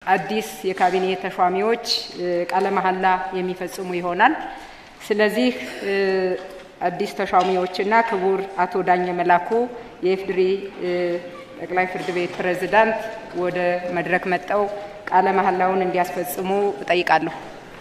አዲስ የካቢኔ ተሿሚዎች ቃለ መሐላ የሚፈጽሙ ይሆናል። ስለዚህ አዲስ ተሿሚዎችና ክቡር አቶ ዳኘ መላኩ የኢፌዴሪ ጠቅላይ ፍርድ ቤት ፕሬዝዳንት ወደ መድረክ መጠው ቃለ መሐላውን እንዲያስፈጽሙ እጠይቃለሁ።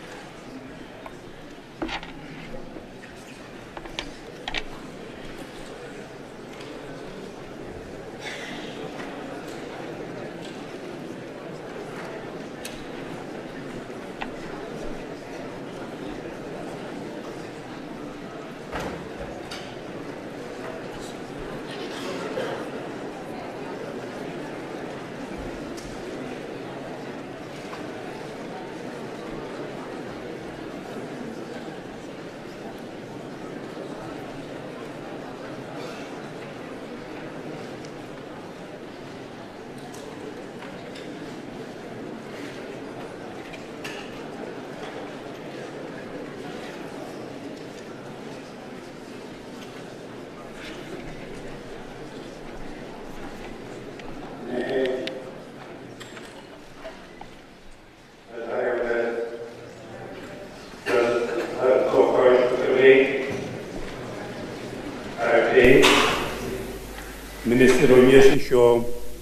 ሚኒስትር ሆኜ ሲሾም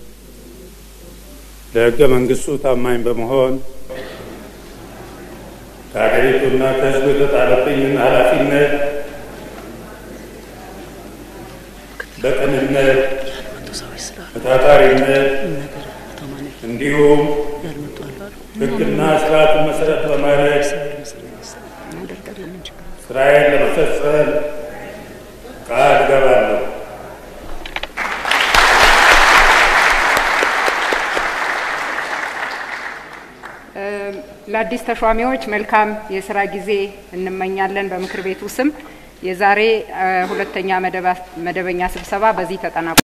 ለሕገ መንግስቱ ታማኝ በመሆን ከሀገሪቱና ከሕዝቡ የተጣለብኝን ኃላፊነት በቅንነት በታታሪነት እንዲሁም ሕግና ስርዓቱን መሰረት በማድረግ ስራዬን ለመፈጸም ቃል እገባለሁ። ለአዲስ ተሿሚዎች መልካም የስራ ጊዜ እንመኛለን። በምክር ቤቱ ስም የዛሬ ሁለተኛ መደበኛ ስብሰባ በዚህ ተጠናቋል።